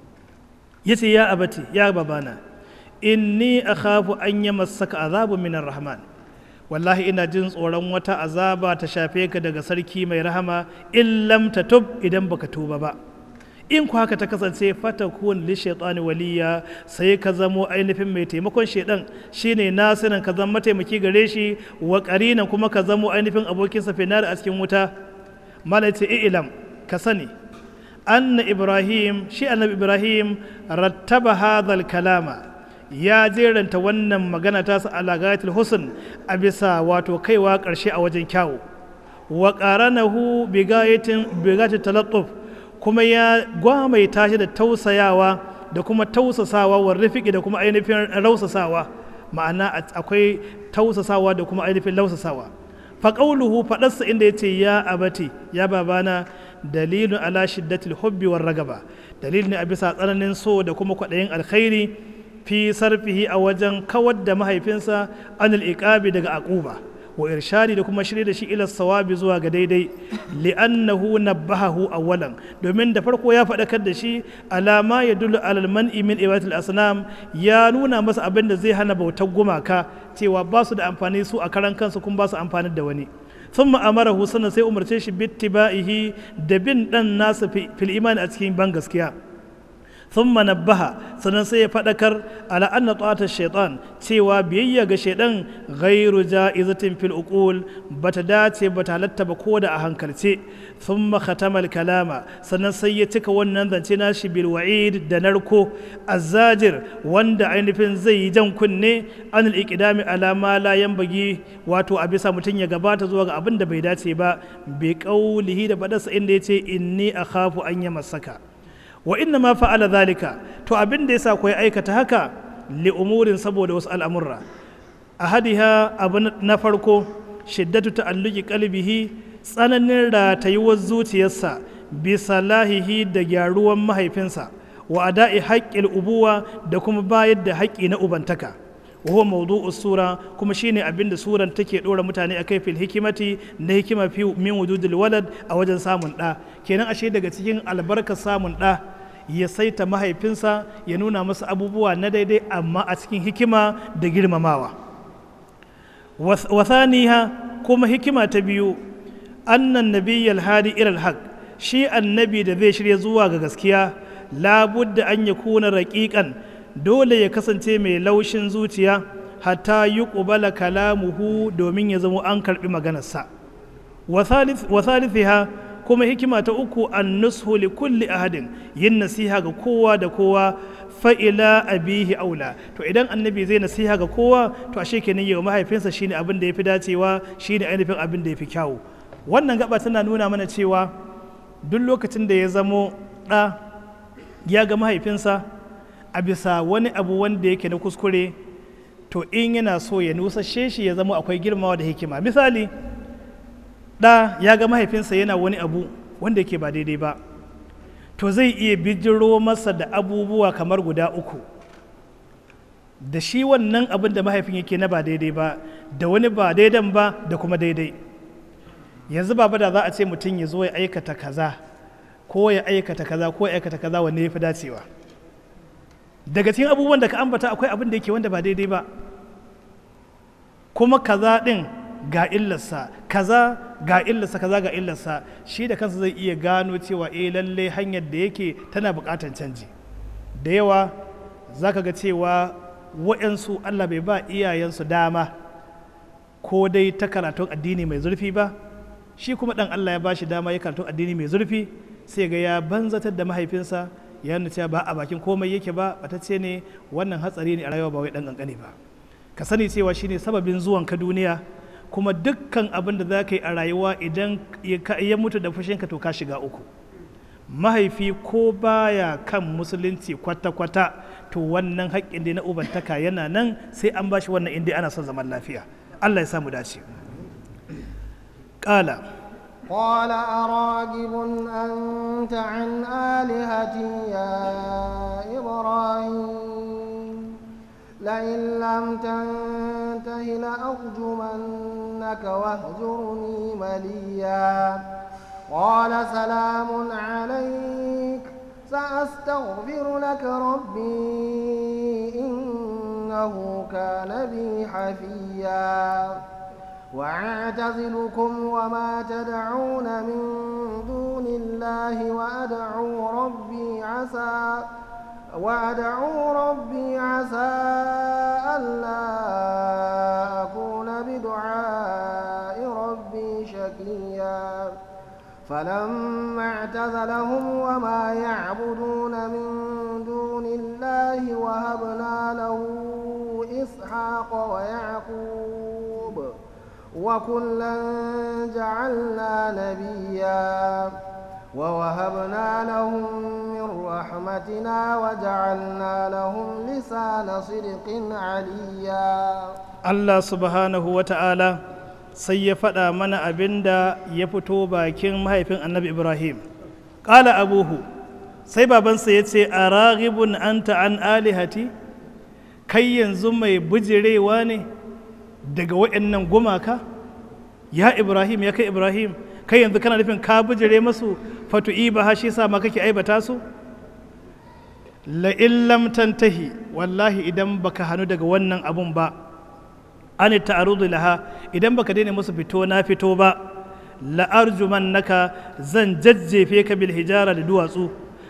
yace ya abati ya babana inni akhafu an yamassaka azabu minar rahman wallahi ina jin tsoron wata azaba ta shafe ka daga sarki mai rahama in lam tub idan baka tuba ba in ku haka ta kasance fatakun li shaitani waliya sai ka zamo ainihin mai taimakon shaidan shine nasirin ka zama mataimaki gare shi wa qarinan kuma ka zamo ainihin abokin sa finar a cikin wuta malaiti ilam ka sani anna ibrahim shi annabi ibrahim rattaba hadha kalama ya jeranta wannan magana ta ala gayatul husn a bisa wato kaiwa ƙarshe a wajen kyawu wa qaranahu bi gayatin bi gayatin talattuf kuma ya gwamaita shi da tausayawa da kuma tausasawa wa rifiki da kuma ainihin rausasawa ma'ana akwai tausasawa da kuma ainihin lausasawa fa qawluhu faɗarsa inda yace ya abati ya babana dalilun ala shiddatil hubbi war ragaba dalil ne a bisa tsananin so da kuma kwaɗayin alkhairi fi sarfihi a wajen kawar da mahaifinsa anil iqabi daga aquba wa irshadi da kuma shirye da shi ila sawabi zuwa ga daidai li'annahu nabbahahu awwalan domin da farko ya faɗakar da shi alama ya dulu alal man'i min ibadatul asnam ya nuna masa abin da zai hana bautar gumaka cewa ba su da amfani su a karan kansu kuma ba su amfani da wani ثم أمره سنة سي أمرتش باتباعه دبن دن ناس في, في الإيمان أتكين بان gaskiya thumma nabbaha sannan sai ya faɗakar ala anna ta'ata shaitan cewa biyayya ga shaidan ghairu ja'izatin fil uqul bata dace bata halatta ba ko da a hankalce thumma khatama kalama sannan sai ya cika wannan zance nashi bil wa'id da narko azzajir wanda ainihin zai yi jan kunne an al ala ma la yanbaghi wato a bisa mutum ya gabata zuwa ga abin da bai dace ba bi qaulihi da fadarsa inda yace inni akhafu an yamassaka wa inna ma fa'ala zalika to abin da yasa koyi aikata haka li umurin saboda wasu al'amurra ahadiha abu na farko shiddatu ta'alluqi qalbihi tsananin ratayuwar zuciyarsa bi salahihi da gyaruwan mahaifinsa wa ada'i haƙƙil ubuwa da kuma bayar da haƙƙi na ubantaka wa huwa mawdu'us sura kuma shine abin da suran take dora mutane akai fil hikimati na hikima fi min wujudil walad a wajen samun da kenan ashe daga cikin albarkar samun da ya saita mahaifinsa ya nuna masa abubuwa na daidai amma a cikin hikima da girmamawa wasaniha kuma hikima ta biyu annan nabiyyal hadi ilal haq shi annabi da zai shirya zuwa ga gaskiya labudda an ya kuna raƙiƙan dole ya kasance mai laushin zuciya hatta yi ƙubala kalamuhu domin ya zama an karɓi maganarsa wa thalithiha kuma hikima ta uku an nushu li kulli ahadin yin nasiha ga kowa da kowa fa'ila abihi aula to idan annabi zai nasiha ga kowa to ashe kenan yau mahaifinsa shine abin da yafi dacewa shine ainihin abin da yafi kyawu wannan gaba tana nuna mana cewa duk lokacin da ya zamo ɗa ya ga mahaifinsa a bisa wani abu wanda yake na kuskure to in yana so ya nusashe shi ya zama akwai girmawa da hikima misali ɗa ya ga mahaifinsa yana wani abu wanda yake ba daidai ba to zai iya bijiro masa da abubuwa kamar guda uku da shi wannan abin da mahaifin yake na ba daidai ba da wani ba daidan ba da kuma daidai yanzu baba da za a ce mutum ya zo ya aikata kaza ko ya aikata kaza ko ya aikata kaza wanne ya fi dacewa daga cikin abubuwan da ka ambata akwai abin da yake wanda ba daidai ba kuma kaza ɗin ga illarsa kaza ga illarsa kaza ga illarsa shi da kansa zai iya gano cewa eh lalle hanyar da yake tana buƙatar canji da yawa za ka ga cewa waɗansu allah bai ba iyayensu dama ko dai ta karatun addini mai zurfi ba shi kuma ɗan allah ya ba shi dama ya karatun addini mai zurfi sai ga ya banzatar da mahaifinsa ya nuna cewa ba a bakin komai yake ba batacce ne wannan hatsari ne a rayuwa ba wai ɗan ƙanƙani ba ka sani cewa shine sababin zuwan ka duniya kuma dukkan abin da za ka yi a rayuwa idan ya mutu da fushinka to ka shiga uku mahaifi ko baya kan musulunci kwata-kwata to wannan haƙƙin da na ubantaka yana nan sai an bashi wannan inda ana son zaman lafiya allah ya samu dace ƙala قال أراغب أنت عن آلهتي يا إبراهيم لئن لم تنته لأرجمنك واهجرني مليا قال سلام عليك سأستغفر لك ربي إنه كان بي حفيا وأعتزلكم وما تدعون من دون الله وأدعو ربي عسى وأدعو ربي عسى ألا أكون بدعاء ربي شقيا فلما اعتزلهم وما يعبدون من دون الله وهبنا له إسحاق ويعقوب وكلا جعلنا نبيا ووهبنا لهم من رحمتنا وجعلنا لهم لسان صدق عليا Allah subhanahu wa ta'ala sai ya faɗa mana abin da ya fito bakin mahaifin annabi Ibrahim. Ƙala abuhu, sai babansa ya ce, A raghibun anta an alihati, kai yanzu mai bujirewa ne daga waɗannan gumaka? Ya Ibrahim, ya kai Ibrahim, kai yanzu kana nufin ka bujire masu fatu'i ba shi sa ma kake aibata su? La'in lam tantahi, wallahi idan baka hannu daga wannan abun ba. an ta'arudu laha idan baka daina musu fito na fito ba la'arjuman naka zan jajjefe ka bil hijara da duwatsu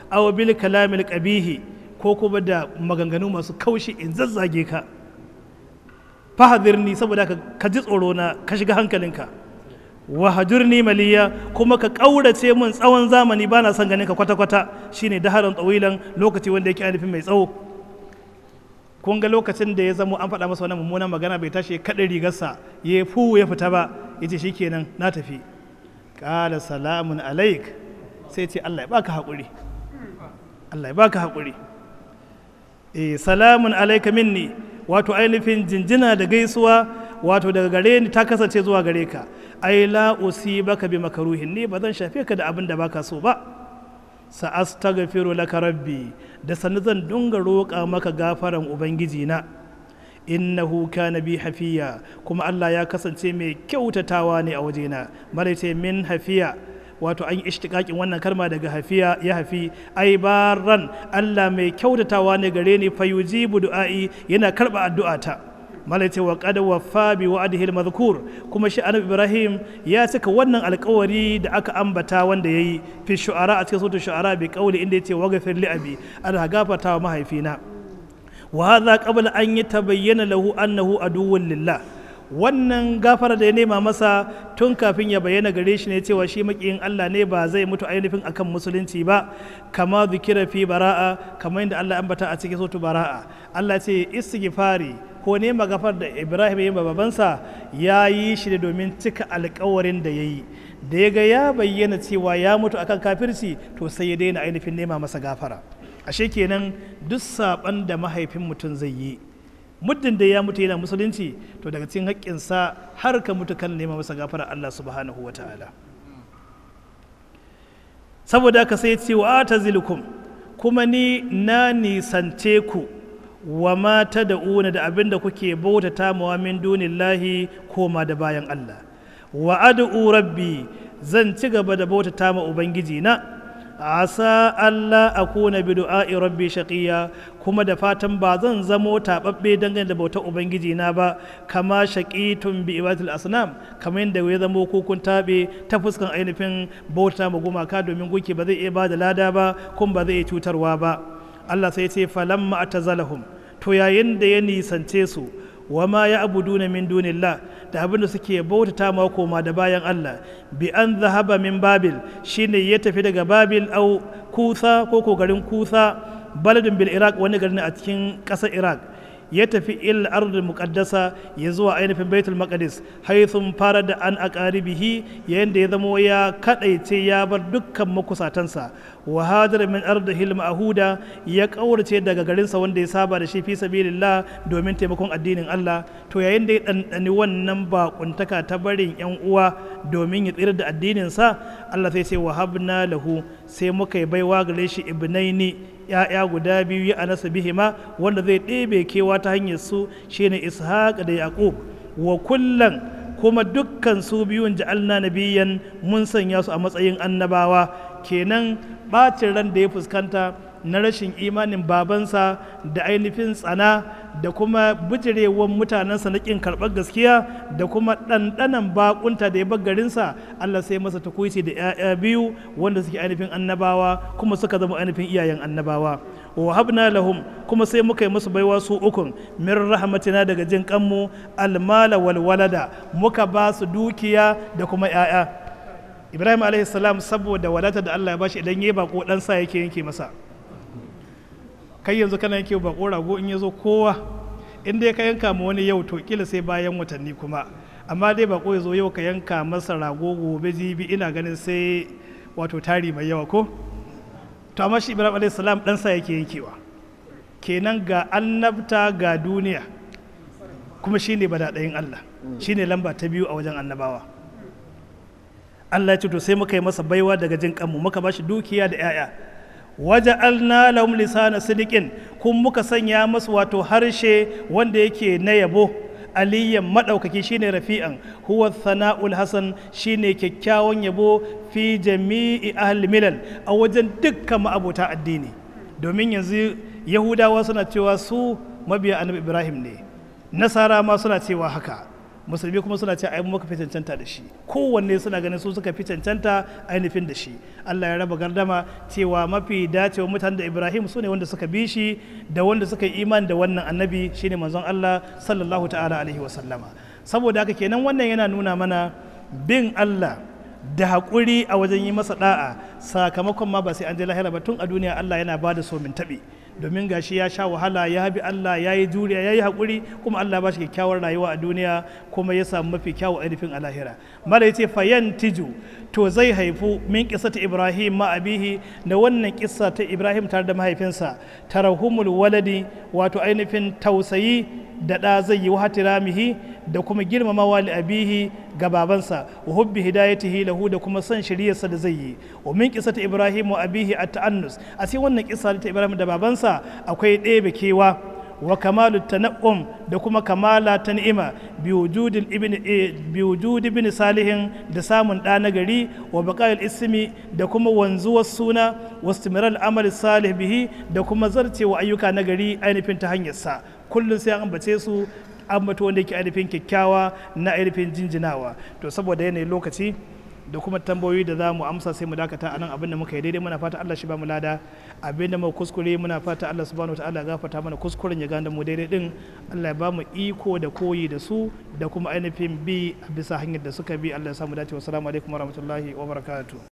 aw bil kalamil qabihi ko kuma da maganganu masu kaushi in zazzage ka fahadirni saboda ka ka ji tsoro na ka shiga hankalinka wa hajurni maliya kuma ka ƙaurace min tsawon zamani ba na son ganin ka kwata-kwata shine daharan tsawilan lokaci wanda yake ainihin mai tsawo kun ga lokacin da ya zamo an faɗa masa wannan mummunan magana bai tashi ya kaɗa rigarsa ya fu ya fita ba ya ce shikenan na tafi ƙala salamun alaik sai ce Allah ya baka haƙuri Allah ya baka haƙuri eh salamun alaika minni wato ainihin jinjina da gaisuwa wato daga gare ni ta kasance zuwa gare ka ai la usibaka bi makaruhin ni ba zan shafe ka da abin da baka so ba sa astaghfiru laka rabbi da sannu zan dunga roƙa maka gafaran ubangiji na innahu kana bi hafiya kuma Allah ya kasance mai kyautatawa ne a wajena malaita min hafiya wato an yi ishtiƙaƙin wannan kalma daga hafiya ya hafi ai baran Allah mai kyautatawa ne gare ni fayujibu du'a'i yana karɓa addu'ata malaita wa qad waffa bi wa'dihi al-madhkur kuma shi annabi Ibrahim ya cika wannan alƙawari da aka ambata wanda yayi fi shu'ara a cikin suratul shu'ara bi qawli inda yace waghfir li abi ana gafarta wa mahaifina wa hadha qabla an yatabayyana lahu annahu aduwwun lillah wannan gafara da ya nema masa tun kafin ya bayyana gare shi ne cewa shi makiyin Allah ne ba zai mutu ainihin akan musulunci ba kama zikira fi bara'a kamar yadda Allah ambata a cikin sotu bara'a Allah ce istighfari ko nema gafar da Ibrahim ya yi babansa ya yi shi ne domin cika alkawarin da ya yi da ya ga ya bayyana cewa ya mutu akan kafirci to sai ya daina ainihin nema masa gafara ashe kenan duk saban da mahaifin mutum zai yi muddin da ya mutu yana musulunci to daga cikin haƙƙinsa har ka mutu kan nema masa gafara Allah subhanahu wa ta'ala saboda ka sai ce wa ta zilkum kuma ni na nisance ku wa mata da una da abin da kuke bautata mawa min dunillahi koma da bayan Allah wa ad'u rabbi zan ci gaba da bautata ma ubangiji na asa Allah a kuna bi du'a'i rabbi shaqiya kuma da fatan ba zan zamo taɓaɓɓe dangane da bautar ubangiji na ba kama shaqitun bi ibadatul asnam kamar yadda ya zamo ko kun taɓe ta fuskan ainihin bauta ma gumaka domin gunki ba zai iya ba da lada ba kuma ba zai iya cutarwa ba Allah sai ce falamma atazalahum to yayin da ya nisance su wa ma ya abuduna min dunillah da abinda suke bautata ma koma da bayan Allah bi an zahaba min babil shine ya tafi daga babil au kusa ko ko garin kusa baladin bil iraq wani garin a cikin ƙasar iraq ya tafi il ardul muqaddasa ya zuwa ainihin baitul maqdis haythum fara da an aqaribihi yayin da ya zamo ya kadaice ya bar dukkan makusatansa wa hadara min ardihi ma'huda ya kaurace daga garinsa wanda ya saba da shi fi sabilillah domin taimakon addinin Allah to yayin da ya dandani wannan bakuntaka ta barin yan uwa domin ya tsira da addinin sa Allah sai ce wa habna lahu sai muka yi baiwa gare shi ibnaini ya'ya guda biyu ya anasa bihima wanda zai ɗebe kewa ta hanyar su shine ishaq da yaqub wa kullan kuma dukkan su biyun ja'alna nabiyan mun sanya su a matsayin annabawa kenan bacin ran da ya fuskanta na rashin imanin babansa da ainihin tsana da kuma bijirewan mutanensa na ƙin karɓar gaskiya da kuma ɗanɗanan baƙunta da ya bar garinsa Allah sai masa takuici da 'ya'ya biyu wanda suke ainihin annabawa kuma suka zama ainihin iyayen annabawa wa habna lahum kuma sai muka yi musu baiwa su ukun min rahmatina daga jin kanmu almala wal walada muka ba su dukiya da kuma 'ya'ya ibrahim alaihi salam saboda wadata da Allah ya bashi idan yayi bako dan sa yake yanke masa kai yanzu kana yanke bako rago in yazo kowa in dai ka yanka ma wani yau to kila sai bayan watanni kuma amma dai bako ya zo yau ka yanka masa rago gobe jibi ina ganin sai wato tari mai yawa ko to amma shi ibrahim alayhi salam dan sa yake yankewa kenan ga annabta ga duniya kuma shine badadayin Allah shine lamba ta biyu a wajen annabawa Allah ya ce to sai muka yi masa baiwa daga jin kanmu muka bashi dukiya da 'ya'ya waja'alna lahum lisana sidiqin kun muka sanya masu wato harshe wanda yake na yabo aliyan madaukaki shine rafi'an huwa sana'ul hasan shine kyakkyawan yabo fi jami'i ahli milal a wajen dukkan ma'abota addini domin yanzu yahudawa suna cewa su mabiya annabi ibrahim ne nasara ma suna cewa haka musulmi kuma suna ce ai muka fi cancanta da shi kowanne suna ganin su suka fi cancanta ainihin da shi Allah ya raba gardama cewa mafi dacewa mutanen da Ibrahim su ne wanda suka bi shi da wanda suka yi imani da wannan annabi shine manzon Allah sallallahu ta'ala alaihi wasallama saboda haka kenan wannan yana nuna mana bin Allah da haƙuri a wajen yi masa da'a sakamakon ma ba sai an je lahira ba tun a duniya Allah yana ba da so min taɓi domin gashi ya sha wahala ya bi Allah ya yi juriya ya yi haƙuri kuma Allah ba shi kyakkyawar rayuwa a duniya kuma ya samu mafi kyawu ainihin a lahira mala ya ce fayan tiju to zai haifu min ta ibrahim ma abihi da wannan kissa ta ibrahim tare da mahaifinsa tarahumul waladi wato ainihin tausayi da ɗa zai yi wa hatiramihi da kuma girmamawa li abihi ga babansa wa hubbi hidayatihi lahu da kuma son shiryarsa da zai yi wa min ta ibrahim wa abihi at ta'annus a cikin wannan kissa ta ibrahim da babansa akwai ɗebe kewa wa kamalu tana'um da kuma kamala ta ni'ima bi wujudi ibn salihin da samun ɗa na gari wa baqayil ismi da kuma wanzuwar suna wa istimiral amal salih bihi da kuma zarcewa ayyuka na gari ainihin ta hanyar sa kullum sai an ambace su ambato wanda yake ainihin kyakkyawa na ainihin jinjinawa to saboda yanayin lokaci da kuma tambayoyi da za mu amsa sai mu dakata a nan abin da muka yi daidai muna fata Allah shi ba mu lada abin da mu kuskure muna fata Allah subhanahu wataala gafarta mana kuskuren ya ganda mu daidai din Allah ya ba mu iko da koyi da su da kuma ainihin bi a bisa hanyar da suka bi Allah ya samu dace wassalamu alaikum warahmatullahi wabarakatuh